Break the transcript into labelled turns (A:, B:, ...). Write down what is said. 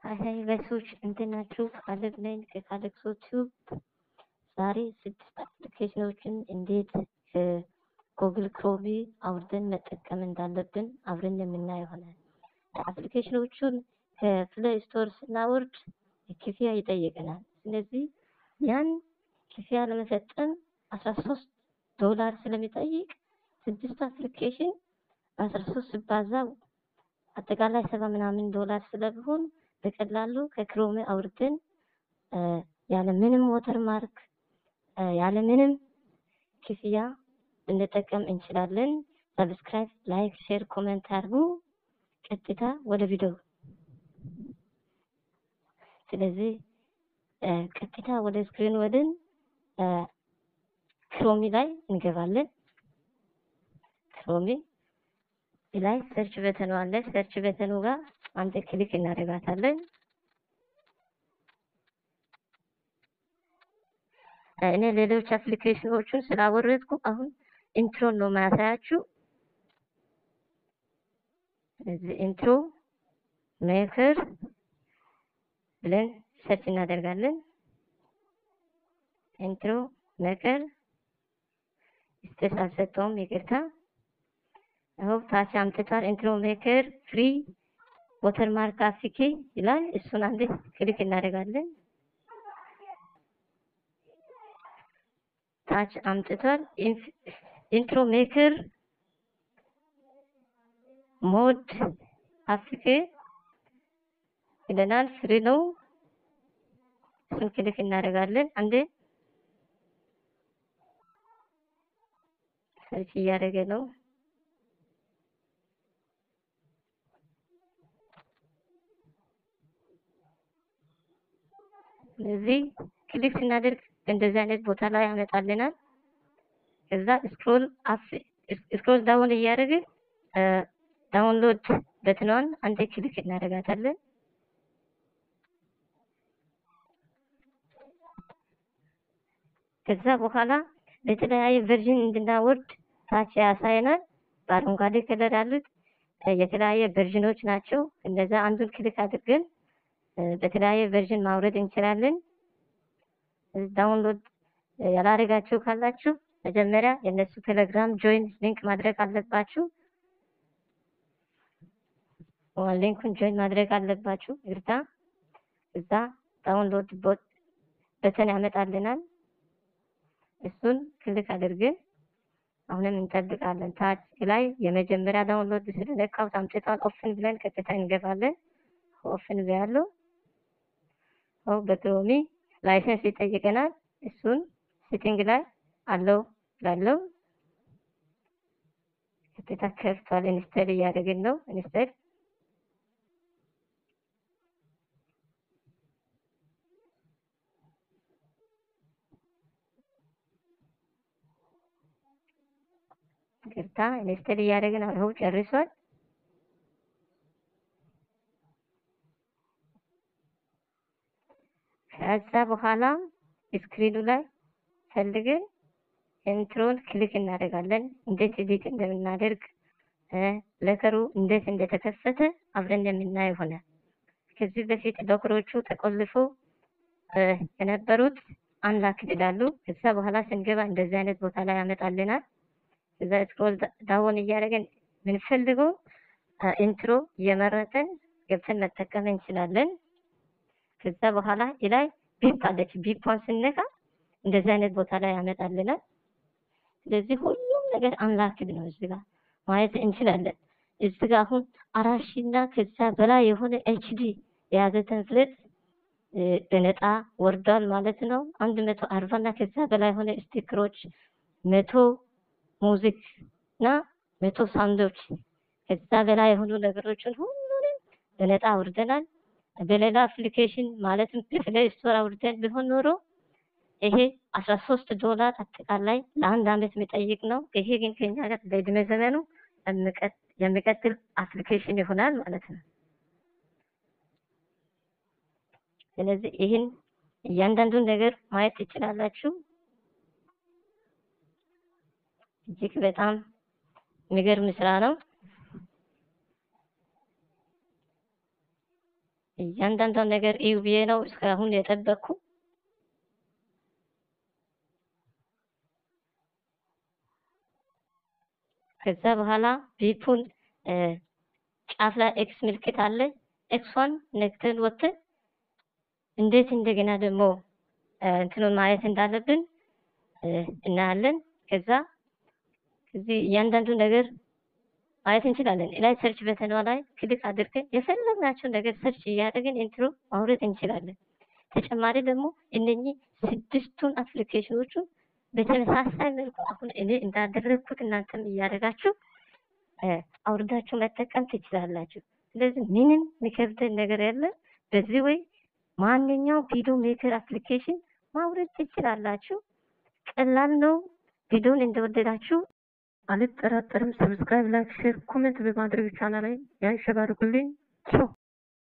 A: ሀይ ሀይ ጋይሶች እንዴት ናችሁ? ካሌብ ነኝ ከካሌክሶ ቲዩብ። ዛሬ ስድስት አፕሊኬሽኖችን እንዴት ከጉግል ክሮሚ አውርደን መጠቀም እንዳለብን አብረን የምናየው ይሆናል። አፕሊኬሽኖቹን ከፕሌይ ስቶር ስናወርድ ክፍያ ይጠይቀናል። ስለዚህ ያን ክፍያ ለመፈጸም አስራ ሶስት ዶላር ስለሚጠይቅ ስድስቱ አፕሊኬሽን በአስራ ሶስት ሲባዛ አጠቃላይ ሰባ ምናምን ዶላር ስለሚሆን በቀላሉ ከክሮም አውርደን ያለ ምንም ዎተር ማርክ ያለ ምንም ክፍያ ልንጠቀም እንችላለን። ሰብስክራይብ፣ ላይክ፣ ሼር፣ ኮሜንት አድርጉ። ቀጥታ ወደ ቪዲዮ ስለዚህ ቀጥታ ወደ ስክሪን ወደን ክሮሚ ላይ እንገባለን። ክሮሚ ላይ ሰርች በተኑ አለ። ሰርች በተኑ ጋር አንድ ክሊክ እናደርጋታለን። እኔ ሌሎች አፕሊኬሽኖቹን ስላወረድኩ አሁን ኢንትሮን ነው ማያሳያችሁ። እዚህ ኢንትሮ ሜከር ብለን ሰርች እናደርጋለን። ኢንትሮ ሜከር ስፔስ አልሰጠውም፣ ይቅርታ። አሁን ታች አምጥቷል። ኢንትሮ ሜከር ፍሪ ወተር ማርክ አፍኪ ይላል። እሱን አንድ ክሊክ እናደርጋለን። ታች አምጥቷል። ኢንትሮ ሜከር ሞድ አፍኪ ይለናል። ፍሪ ነው። እሱን ክሊክ እናደርጋለን። አንዴ ሰርች እያደረገ ነው። ስለዚህ ክሊክ ስናደርግ እንደዚህ አይነት ቦታ ላይ ያመጣልናል። ከዛ ስክሮል አፕ ስክሮል ዳውን እያደረግን ዳውንሎድ በትኗን አንዴ ክሊክ እናደርጋታለን። ከዛ በኋላ በተለያየ ቨርዥን እንድናወርድ ታች ያሳየናል። በአረንጓዴ ከለር ያሉት የተለያየ ቨርዥኖች ናቸው። እነዛ አንዱን ክሊክ አድርገን በተለያየ ቨርዥን ማውረድ እንችላለን። ዳውንሎድ ያላደረጋችሁ ካላችሁ መጀመሪያ የእነሱ ቴሌግራም ጆይን ሊንክ ማድረግ አለባችሁ። ሊንኩን ጆይን ማድረግ አለባችሁ። ይርታ እዛ ዳውንሎድ ቦት በተን ያመጣልናል። እሱን ክሊክ አድርገን አሁንም እንጠብቃለን። ታች ላይ የመጀመሪያ ዳውንሎድ ስለነካው አምጥቷል። ኦፕን ብለን ቀጥታ እንገባለን። ኦፕን ብያለሁ። አው በክሮሚ ላይሰንስ ይጠይቀናል። እሱን ሴቲንግ ላይ አለው ላለው ቀጥታ ከፍቷል። ኢንስቶል እያደረግን ነው። ኢንስቶል ይቅርታ ኢንስቶል እያደረግን አሁን ጨርሷል። ከዛ በኋላ ስክሪኑ ላይ ፈልገን ኢንትሮን ክሊክ እናደርጋለን። እንዴት ኤዲት እንደምናደርግ ለከሩ እንዴት እንደተከፈተ አብረን የምናየው ይሆናል። ከዚህ በፊት ሎከሮቹ ተቆልፎ የነበሩት አንላክድ ይላሉ። ከዛ በኋላ ስንገባ እንደዚህ አይነት ቦታ ላይ ያመጣልናል። ከዛ ስክሮል ዳውን እያደረገን የምንፈልገው ኢንትሮ እየመረጠን ገብተን መጠቀም እንችላለን። ከዛ በኋላ ላይ ቢፕ አለች። ቢፕን ስነካ እንደዚህ አይነት ቦታ ላይ ያመጣልናል። ስለዚህ ሁሉም ነገር አንላክድ ነው እዚህ ጋር ማየት እንችላለን። እዚህ ጋር አሁን አራት ሺህ እና ከዛ በላይ የሆነ ኤችዲ የያዘ ተንፍሌት በነጣ ወርዷል ማለት ነው። አንድ መቶ አርባ እና ከዛ በላይ የሆነ ስቲከሮች፣ መቶ ሙዚክ እና መቶ ሳውንዶች ከዛ በላይ የሆኑ ነገሮችን ሁሉንም በነጣ አውርደናል። በሌላ አፕሊኬሽን ማለትም ፕሌይ ስቶር አውርደን ቢሆን ኖሮ ይሄ አስራ ሶስት ዶላር አጠቃላይ ለአንድ አመት የሚጠይቅ ነው። ይሄ ግን ከኛ ጋር በእድሜ ዘመኑ የሚቀጥል አፕሊኬሽን ይሆናል ማለት ነው። ስለዚህ ይህን እያንዳንዱን ነገር ማየት ትችላላችሁ። እጅግ በጣም የሚገርም ስራ ነው። እያንዳንዷን ነገር እዩ ብዬ ነው እስካሁን የጠበቅኩ። ከዛ በኋላ ቪፑን ጫፍ ላይ ኤክስ ምልክት አለ። ኤክሷን ነክተን ወጥተን እንዴት እንደገና ደግሞ እንትኑን ማየት እንዳለብን እናያለን። ከዛ እዚህ እያንዳንዱ ነገር ማየት እንችላለን። ላይ ሰርች በተኗ ላይ ክሊክ አድርገን የፈለግናቸው ነገር ሰርች እያደረግን ኢንትሮ ማውረድ እንችላለን። ተጨማሪ ደግሞ እነኚህ ስድስቱን አፕሊኬሽኖቹን በተመሳሳይ መልኩ አሁን እኔ እንዳደረግኩት እናንተም እያደረጋችሁ አውርዳችሁ መጠቀም ትችላላችሁ። ስለዚህ ምንም የሚከብደን ነገር የለም። በዚህ ወይ ማንኛውም ቪዲዮ ሜከር አፕሊኬሽን ማውረድ ትችላላችሁ። ቀላል ነው። ቪዲዮን እንደወደዳችሁ አልጠራጠርም። ሰብስክራይብ፣ ላይክ፣ ሼር፣ ኮሜንት በማድረግ ቻናል ላይ ያንሸባርቁልኝ። ቻው